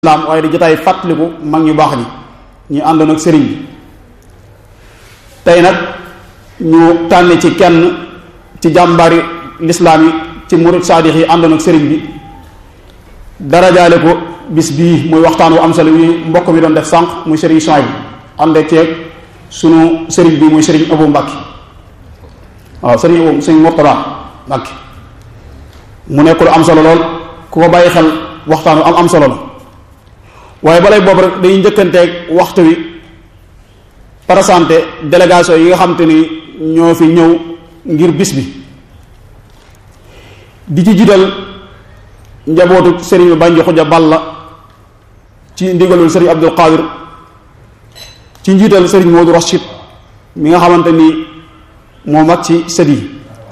lislaam waaye di jotaay fàttaliku mag ñu baax ñi ñu àndoon ak sëriñ bi tey nag ñu tànn ci kenn ci jàmbaari lislaam yi ci murid saadix yi àndoon ak sëriñ bi darajaale ko bis bii muy waxtaan wu am solo wi mbokk mi doon def sànq muy sëriñ Soy bi ànd ak ceeg sunu sëriñ bi muy sëriñ Abu Mbàkke waaw sëriñ Abu sëriñ Murtada Mbàkke mu nekk lu am solo lool ku ko bàyyi xel waxtaan wu am am solo la waaye balay boobu rek dañuy njëkkanteeg waxtu wi présenté délégation yi nga xam te ni ñoo fi ñëw ngir bis bi di ci jiital njabootu sëriñ Banji Xuja Balla ci ndigalul sëriñ Abdul Qadir ci njiital sëriñ Modou Rachid mi nga xamante ni moo mag ci sët yi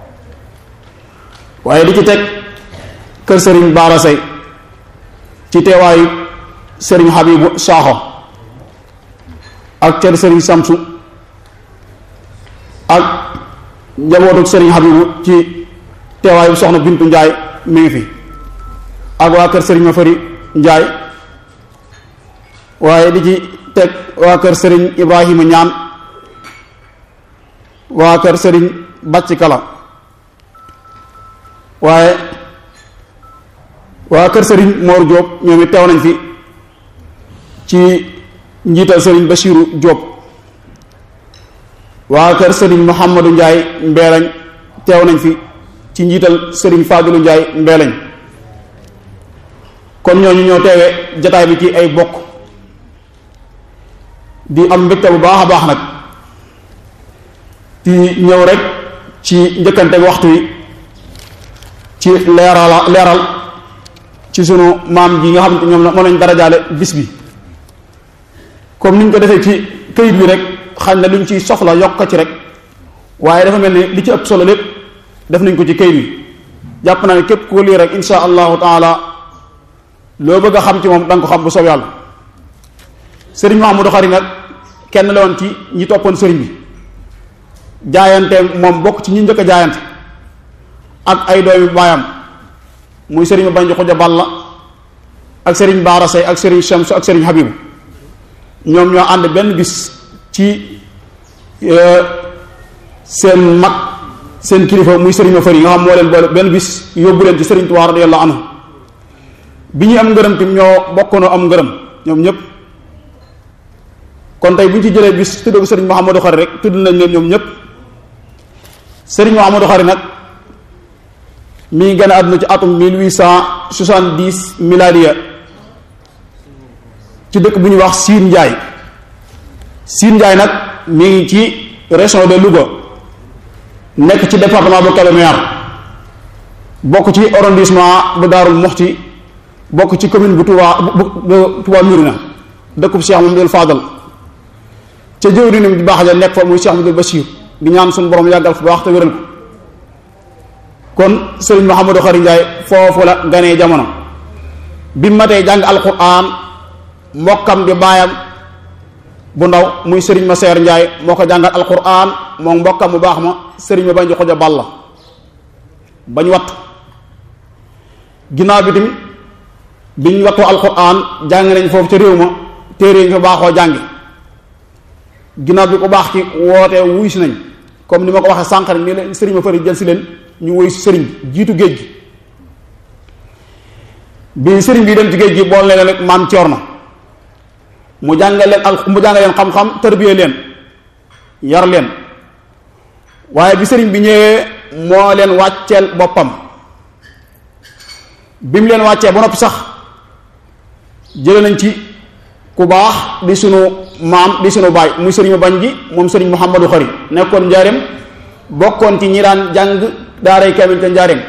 waaye di ci teg kër sëriñ Baara Sey ci teewaayu sëriñ Habibu Saaxo ak kër sëriñ Samsu ak njabootu sëriñ Habibu ci teewaayu soxna Bintu Njaay mi ngi fi ak waa kër sëriñ Mafari Njaay waaye di ci teg waa kër sëriñ Ibrahima Ñaan waa kër sëriñ Bàcc Kala waaye waa kër sëriñ Moor Jóob ñoom it teew nañ fi ci njiital sëriñ Bachiru Jóob waa kër sëriñ Muhammadu Njaay Mbeelañ teew nañ fi ci njiital sëriñ Faadilu Njaay Mbeelañ kon ñooñu ñoo teewee jataay bi ci ay bokk di am mbégte bu baax a baax nag di ñëw rek ci njëkkante waxtu wi ci leeral leeral ci sunu maam ji nga xam ne ñoom moo lañ darajaale bis bi comme niñ ko defee ci këyit bi rek xañ na luñ ci soxla yokk ci rek waaye dafa mel ni li ci ëpp solo lépp def nañ ko ci këyit bi jàpp naa ne képp ko lii rek insha allahu taala loo bëgg a xam ci moom da nga ko xam bu soob yàlla sëriñ Mahamadou Xari nag kenn la woon ci ñi toppoon sëriñ bi jaayante moom bokk ci ñi njëkk a jaayante ak ay doomi baayam muy sëriñ Banji Xuja Balla ak sëriñ Baara Sey ak sëriñ Shamsu ak sëriñ Habibu ñoom ñoo ànd benn bis ci seen mag seen kilifa muy sëriñ ma fëri nga xam moo leen boole benn bis yóbbu leen ci sëriñ Tuubaa radiyallahu anhu bi ñuy am ngërëm tim ñoo bokkoonoo am ngërëm ñoom ñëpp kon tey bu ñu ci jëlee bis tudd ko sëriñ Mouhamadou Xari rek tudd nañ leen ñoom ñëpp sëriñ Mouhamadou Xari nag mi ngi gën a àdduna ci atum 1870 miladiya ci dëkk bu ñuy wax Siin Njaay Siin Njaay nag mi ngi ci région de Louga nekk ci département bu Kébémer bokk ci arrondissement bu Daarul Muxti bokk ci commune bu Touba bu Touba Murina dëkkub Cheikh Mamadou Fadal ca jëwrinam di baax ja nekk fa muy Cheikh Mamadou Bachir di ñaan suñu borom yàggal fu baax te wéral ko kon sëriñ Mouhamadou Xari Njaay foofu la ganee jamono bi matee jàng alquran mbokkam di baayam bu ndaw muy sëriñ ma seer Njaay moo ko jàngal alquran moom mbokkam bu baax ma sëriñ ma bañ di xuja balla bañ wattu ginnaaw bi tamit biñ wattoo alquran jàng nañ foofu ca réew ma téere ñu fa baaxoo jàngi ginnaaw bi ko baax ci wootee wuy si nañ comme ni ma ko waxee sànq rek ni leen sëriñ ma fari jël si leen ñu woy si sëriñ jiitu géej gi bi sëriñ bi dem ci géej gi bool leen rek maam Cerno mu jàngal leen al mu jàngal leen xam-xam tërbiye leen yar leen waaye bi sëriñ bi ñëwee moo leen wàcceel boppam bi mu leen wàccee ba noppi sax jële nañ ci ku baax di sunu maam di sunu baay muy sëriñ bañ gi moom sëriñ Mouhamadou Xari nekkoon njaareem bokkoon ci ñi daan jàng daaray kamil ca njaareem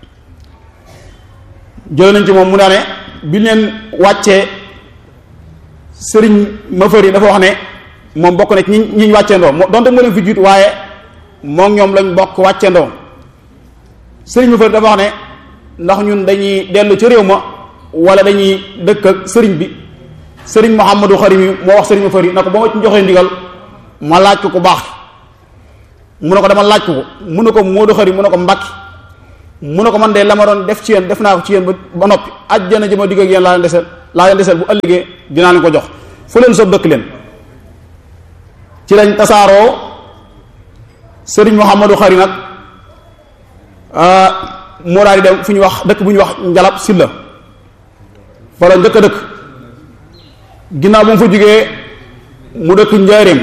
jële nañ ci moom mu daane bi leen wàccee sëriñ Mafari dafa wax ne moom bokk na ci ñi ñi wàcceendoo donte moo leen fi jiitu waaye moom ñoom lañ bokk wàcceendoo sëriñ Mafari dafa wax ne ndax ñun dañuy dellu ci réew ma wala dañuy dëkk ak sëriñ bi sëriñ Mouhamadou Xari mi moo wax sëriñ Mafari na ko ba ma ci joxee ndigal ma laaj ko ku baax mu ne ko dama laaj ko ko mu ne ko Modou Xari mu ne ko Mbàkke mu ne ko man de la ma doon def ci yéen def naa ko ci yéen ba ba noppi ajjana ji ma digg ak yéen laa leen deseel laa leen deseel bu ëllëgee dinaa leen ko jox fu leen soob dëkk leen ci lañ tasaaroo sëriñ Mouhamadou Xari nag moo daal di dem fu ñu wax dëkk bu ñu wax njalab silla fa la njëkk a dëkk ginnaaw bu mu fa jógee mu dëkk njaareem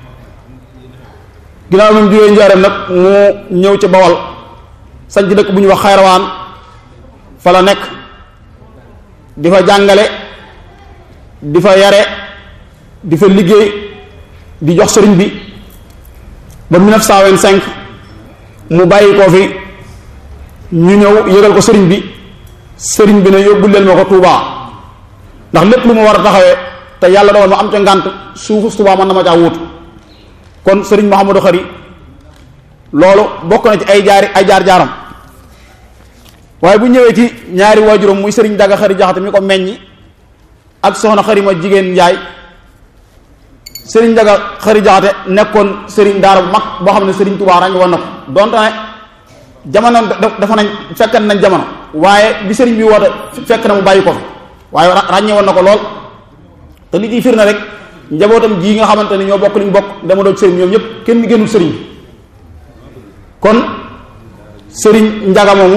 ginnaaw bu mu jógee njaareem nag mu ñëw ci bawal sañ ci dëkk bu ñuy wax xayrawaan fa la nekk di fa jàngale di fa yare di fa liggéey di jox sëriñ bi ba 1925 mu bàyyi koo fi ñu ñëw yëgal ko sëriñ bi sëriñ bi ne yóbbul leen ma ko Tuubaa ndax lépp lu ma war a taxawee te yàlla dogal ma am ca ngànt suufu Tuubaa man na ma caa wuutu kon sëriñ Mouhamadou Khari loolu bokk na ci ay jaari ay jaar jaaram waaye bu ñëwee ci ñaari waajuram muy sëriñ Daga Khari Jaxate mi ko meññi ak soxna Khari ma jigéen Njaay sëriñ Daga Khari Jaxate nekkoon sëriñ daara bu mag boo xam ne sëriñ Tuubaa ràññ woon na ko donte ne jamono dafa nañ fekkan nañ jamono waaye bi sëriñ bi woote fekk na mu bàyyi ko fi waaye ràññe woon na ko lool te li ciy firnde rek njabootam ji nga xamante ne ñoo bokk liñ bokk dama doon sëriñ ñoom ñëpp kenn génnul sëriñ kon sëriñ njaga moomu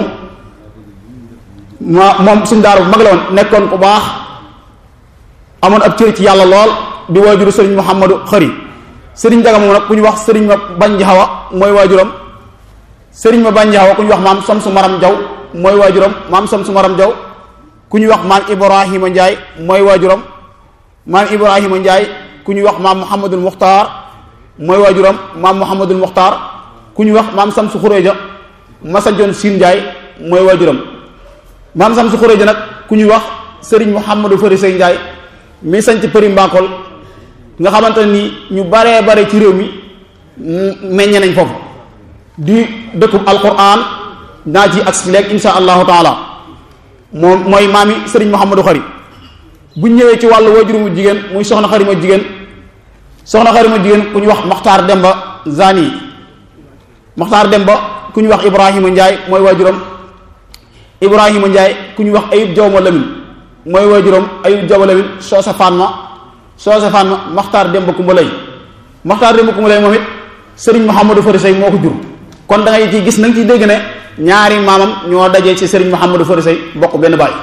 ma moom suñ daara bu mag la woon nekkoon ku baax amoon ab cër ci yàlla lool di waajuru sëriñ Mouhamadou Khari sëriñ njaga moomu nag ku ñu wax sëriñ ma bañ xawa mooy waajuram sëriñ ma bañ xawa ku ñu wax maam som su maram jaw mooy waajuram maam som su maram jaw ku ñuy wax maam Ibrahima Ndiaye mooy waajuram maam Ibrahima Ndiaye ku ñuy wax maam Mouhamadul Muxtaar mooy waajuram maam Mouhamadul Muxtaar ku ñuy wax maam Samsu Xureeja Masanjoon Siin Ndiaye mooy waajuram maam Samsu Xureeja nag ku ñuy wax Serigne Mouhamadou Fari Sey Ndiaye mi sanc Përi Mbakol nga xamante ni ñu baree bare ci réew mi meññe nañ foofu di dëkkub alquran naa ci ak si léegi insha allahu taala moom mooy maami sëriñ Mouhamadou Khari bu ñëwee ci wàllu waajur mu jigéen muy soxna Khari ma jigéen soxna Khari ma jigéen ku ñu wax Maxtaar Demba Zani Maxtaar Demba ku ñu wax Ibrahima Ndiaye mooy waajuram Ibrahima Ndiaye ku ñu wax Ayib Jawma Lamin mooy waajuram Ayib Jawma Lamin Soosa Fanma Soosa Fanma Maxtaar Demba Kumba Lay Maxtaar Demba Kumba Lay moom it sëriñ Mouhamadou Fari Sey moo ko jur kon da ngay ci gis na nga ciy dégg ne ñaari maamam ñoo dajee ci sëriñ Mouhamadou Fari Sey bokk benn baay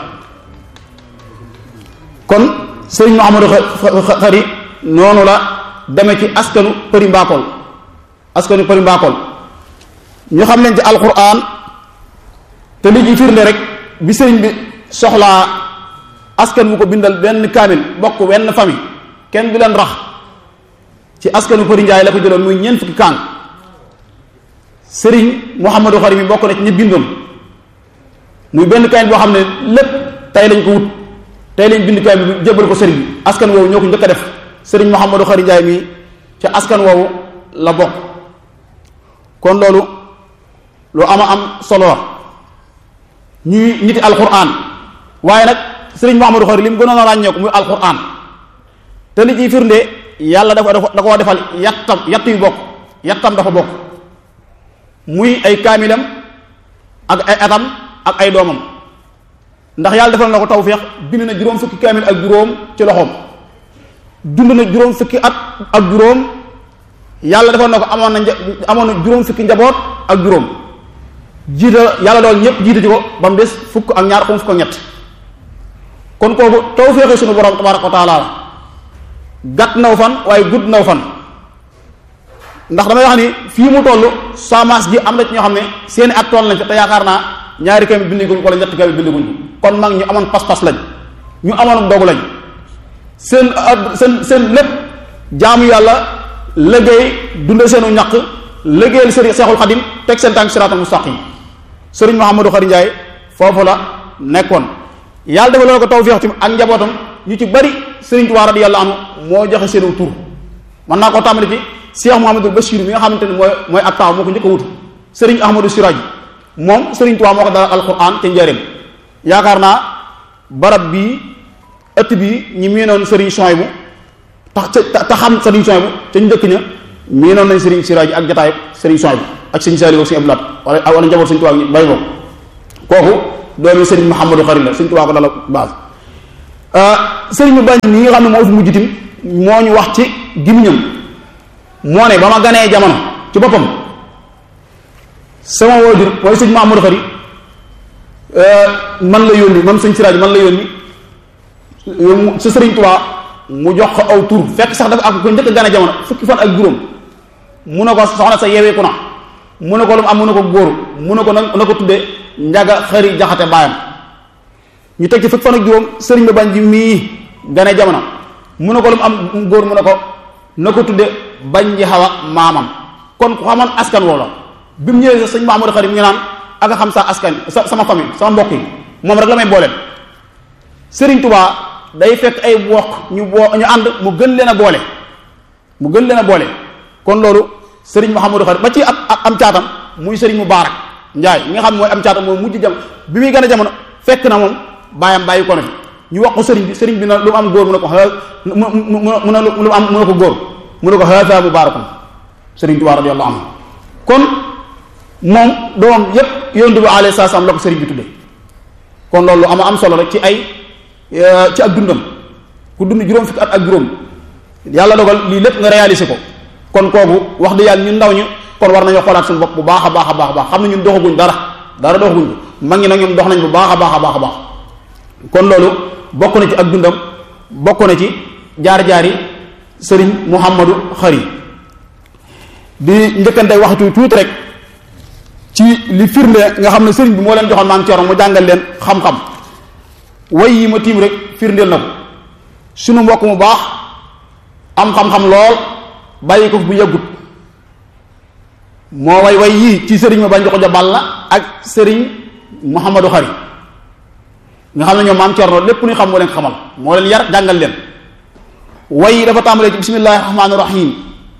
kon sëriñ Mouhamadou Khari noonu la deme ci askanu Përi Mbakol askanu Përi Mbakol ñu xam leen ci alquran te li ci firnde rek bi sëriñ bi soxlaa askan mu ko bindal benn kaamil bokk wenn famille kenn du leen rax ci askanu Përi Njaay la ko jëloon muy ñeent fukki kaan sëriñ Mouhamadou Khari mi bokk na ci ñi bindoon muy benn kaamil boo xam ne lépp tey lañ ko wut tey lañ bind kaamil bi jébbal ko sëriñ bi askan woowu ñoo ko njëkk a def sëriñ Mouhamadou Khari Njaay mi ca askan woowu la bokk kon loolu lu ama am solo la ñuy niti alquran waaye nag sëriñ Mouhamadou Khari li mu gënoon a ràññeeku muy alquran te li ciy firnde yàlla dafa da koo defal yattam yatt yu bokk yattam dafa bokk muy ay kaamilam ak ay atam ak ay doomam ndax yàlla defal na ko tawféex bind na juróom fukki kaamil ak juróom ci loxoom dund na juróom fukki at ak juróom yàlla defal na ko amoon na amoon na juróom fukki njaboot ak juróom jiita yàlla dool ñëpp jiita ci ko ba mu des fukk ak ñaar xum fukk ak ñett kon kooku tawféexi sunu borom tabaraka wa taala gàtt naw fan waaye gudd naw fan ndax damay wax ni fii mu toll samaas gi am na ci ñoo xam ne seeni at toll nañ fi te yaakaar naa ñaari kami bindiguñ ko wala ñetti kami bindiguñ ko kon mag ñu amoon pas-pas lañ ñu amoon dogu lañ seen seen seen lépp jaamu yàlla liggéey dunde seenu ñaq liggéeyal sëriñ Seexul Xadim teg seen tànk siraatal mustaqim sëriñ Mouhamadou Khari Ndiaye foofu la nekkoon yàlla dafa loolu ko tawfeex tim ak njabootam ñu ci bari sëriñ Tuubaa radiyallahu anhu moo joxe seenu tur mën naa koo tàmbali ci Cheikh Mouhamadou Bachir mi nga xamante ne mooy mooy ab taaw moo ko njëkk a wutu sëriñ Ahmadou Siraj moom sëriñ Tuubaa moo ko dalal alquran ca njëriñ yaakaar naa barab bii ëtt bii ñi miinoon sëriñ Souhaïbou tax ca te xam sëriñ Souhaïbou ca ñu njëkk ña miinoon nañ sëriñ Siraj ak jataay sëriñ Souhaïbou ak sëriñ Saliou ak sëriñ Abdou Lahad wala wala njaboot sëriñ Tuubaa ñu bay ko kooku doomi sëriñ Mouhamadou Khari la sëriñ Tuubaa ko dalal base sëriñ bu bañ mi nga xam ne moo fi mujj tim moo ñu wax ci gimiñam moo ne ba ma ganee jamono ci boppam sama waajur mooy sëñ Mamadou Xari man la yónni man sëñ Siraaj man la yónni sa sëriñ Tuubaa mu jox ko aw tur fekk sax dafa ak ko njëkk gane jamono fukki fan ak juróom mu ne ko soxna sa yeweeku na mu ne ko lu mu am mu ne ko góor mu ne ko nag na ko tudde njaga xëri jaxate baayam ñu teg ci fukki fan ak juróom sëriñ ba bañ ji mii gane jamono mu ne ko lu mu am góor mu ne ko na ko tudde bañ ji xawa maamam kon ku xamoon askan woo la bi mu ñëwee sëñ Mahamadou Xarim ñu naan ak a xam sa askan sa sama famille sama mbokk yi moom rek la may booleel sëriñ Tuubaa day fekk ay mbokk ñu boo ñu ànd mu gën leen a boole mu gën leen a boole kon loolu sëriñ Mouhamadou Xarit ba ci ab am caatam muy sëriñ Mubaarak Njaay mi nga xam mooy am caatam mooy mujj jam bi muy gën a jamono fekk na moom bàyyam bàyyi ko na fi ñu wax ko sëriñ bi sëriñ bi na lu mu am góor mu ne ko mu mu ne lu mu am mu ne ko góor mu ne ko haada mubaarakun sëriñ Tuubaa radiyallahu anhu kon moom doomam yépp yonent bi alayhi salaam la ko sëriñ bi tudde kon loolu ama am solo rek ci ay ci ak dundam ku dund juróom fukki at ak juróom yàlla dogal lii lépp nga réalisé ko kon kooku wax dëgg yàlla ñun ndaw ñu kon war nañoo xoolaat suñu bopp bu baax a baax a baax a baax xam ne ñun doxaguñ dara dara doxaguñ ko mag ñi nag ñoom dox nañ bu baax a baax a baax a baax kon loolu bokk na ci ak dundam bokk na ci jaar-jaari sëriñ Mouhamadou Xari di njëkkante waxtu tuuti rek ci li firnde nga xam ne sëriñ bi moo leen joxoon maam Cerno mu jàngal leen xam-xam way yi ma tiim rek firndeel na ko sunu mbokk mu baax am xam-xam lool bàyyi ko bu yàggut moo way way yii ci sëriñ ma bañ ko jabal la ak sëriñ Mouhamadou Xari nga xam ne ñoom maam Cerno lépp ñu xam moo leen xamal moo leen yar jàngal leen way yi dafa tàmbalee ci bismillahi rahmaani rahim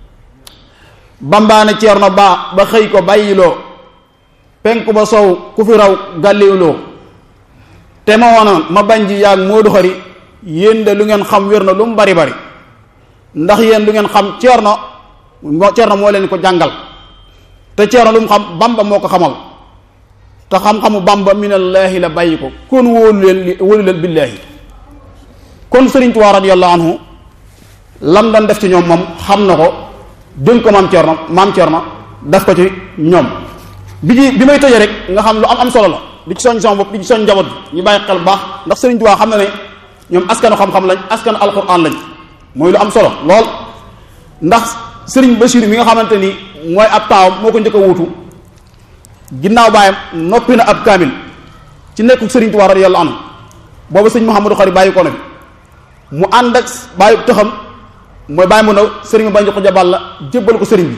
bambaane Cerno baa ba xëy ko bàyyiloo penku ba sow ku fi raw gàlliwuloo te ma wonoon ma bañ ji yaag Moodu Xari yéen de lu ngeen xam wér na lu mu bari bari ndax yéen lu ngeen xam Cerno Cerno moo leen ko jàngal te Cerno lu mu xam Bamba moo ko xamal te xam-xamu Bamba minallaahi la bàyyi ko kon wóolu leen wóolu leen billaahi kon Sëriñ Tuubaa radiyallahu anhu lam doon def ci ñoom moom xam na ko dénk ko maam Cerno maam Cerno def ko ci ñoom bi ci bi may tëjee rek nga xam lu am am solo la di ci soñ sama bopp di ci soñ njaboot bi ñu bàyyi xel bu baax ndax Sëriñ Tuubaa xam na ne ñoom askanu xam-xam lañ askanu alquran lañ mooy lu am solo lool ndax Sëriñ Basiru mi nga xamante ni mooy ab taawam moo ko njëkk a wuutu ginnaaw baayam noppi na ab kaamil ci nekku Sëriñ Tuubaa radiyallahu anhu boobu sëñ Mouhamadou Xari bàyyi ko na mu ànd ak bàyyi tëxam mooy bàyyi mu ndaw sëriñ bi bañ ko jabal la jébbal ko sëriñ bi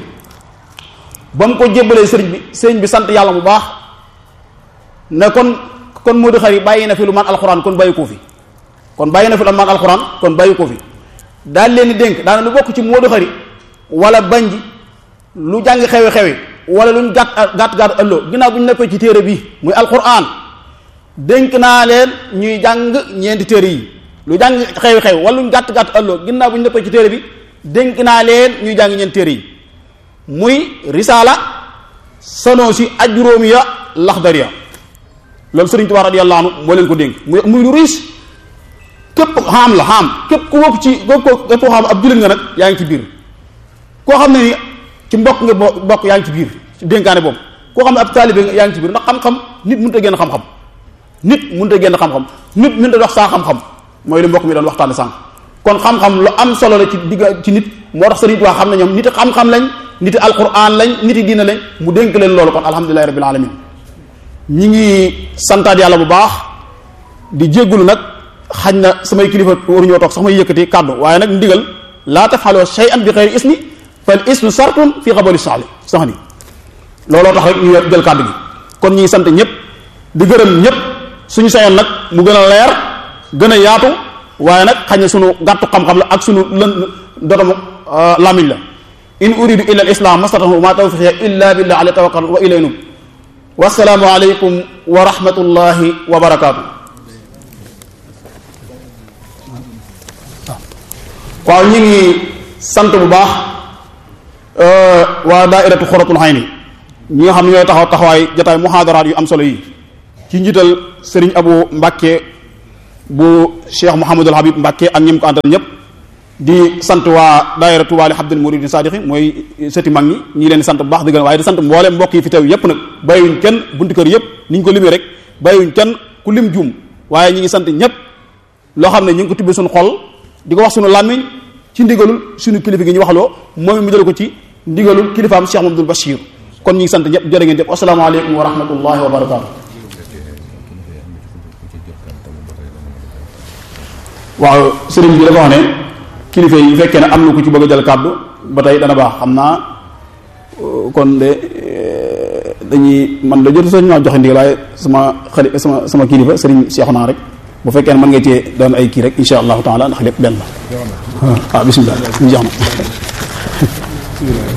ba mu ko jébbalee sëriñ bi sëriñ bi sant yàlla bu baax ne kon kon Modou Khari bàyyi na fi lu man alxuraan kon bàyyi ko fi kon bàyyi na fi lu man alxuraan kon bàyyi ko fi daal leen di dénk daana lu bokk ci Modou Khari wala banji lu jàng xewe xewe wala luñ gàtt gàtt gàtt ëlloo ginnaaw bu ñu nekkee ci téere bi muy alxuraan dénk naa leen ñuy jàng ñeenti téere yi lu jàng xewe xew wala luñ gàtt gàtt ëlloo ginnaaw bu ñu nekkee ci téere bi dénk naa leen ñuy jàng ñeenti téere yi muy risaala sanoosi ajróomiya laxdariya loolu sëriñ Tuubaa radiyallahu anhu moo leen ko dénk muy muy lu riis képp xaam la xaam képp ku bokk ci képp ko képp koo xam ab jullit nga nag yaa ngi ci biir koo xam ne ni ci mbokk nga bokk yaa ngi ci biir ci dénkaane boobu koo xam ne ab taalibe nga yaa ngi ci biir ndax xam-xam nit mënut a génn xam-xam nit mënut a génn xam-xam nit mënut a dox saa xam-xam mooy li mbokk mi doon waxtaane sànq kon xam-xam lu am solo la ci digga ci nit moo tax sëriñ Tuubaa xam ne ñoom nit xam-xam lañ nit alquran lañ nit diina lañ mu dénk leen loolu kon alhamdulilahi rabbil alamin ñi ngi santaat yàlla bu baax di jéggulu nag xañ na samay kilifa waruñoo toog sax may yëkkati kàddu waaye nag ndigal laa tafaloo shay'an bi xeyri ismi fal ismu sartun fi xabali saxli sax ni looloo tax rek ñu jël kàddu gi kon ñi ngi sant ñëpp di gërëm ñëpp suñu sayoon nag mu gën a leer gën a yaatu waaye nag xañ na sunu gàttu xam-xam la ak sunu lën dotamu lamiñ la in uridu illa al islam mastatahu ma tawfiqi illa billah alayhi tawakkal wa ilayhi nub wasalaamu aleykum wa rahmatullahi wa barakaatu waaw ñu ngi sant bu baax waa daairatu xoratul xayni ñi nga xam ne ñooy taxaw taxawaay jataay muhaadaraat yu am solo yi ci njiital sëriñ abu mbàkke bu Cheikh Mouhamadul Habib Mbacke ak ñim ko àndal ñëpp di sant waa daayira Touba li Abdul Murid Sadixi mooy sëti mag ñi ñi leen di sant bu baax di gën waaye di sant mbooleem mbokk yi fi teew yëpp nag bàyyiwuñ kenn buntu kër yëpp ni ñu ko limee rek bàyyiwuñ kenn ku lim juum waaye ñi ngi sant ñëpp loo xam ne ñu ngi ko tibbee suñu xol di ko wax suñu làmmiñ ci ndigalul suñu kilifa gi ñu waxloo moom mu jël ko ci ndigalul kilifaam Cheikh Mamadou Bachir kon ñu ngi sant ñëpp jërë ngeen jëf asalaamaaleykum wa rahmatullahi wa barakaatu waaw sëriñ bi dafa wax ne kilifa yi fekkee ne am na ku ci bëgg a jël kàddu ba tey dana baax xam naa kon de dañuy man da jot sañ ñoo joxe ndigal waaye sama xali sama sama kilifa sëriñ Cheikh naa rek bu fekkee ne mën nga cee doon ay kii rek insha allahu taala ndax lépp benn la waaw bisimilah ñu jox na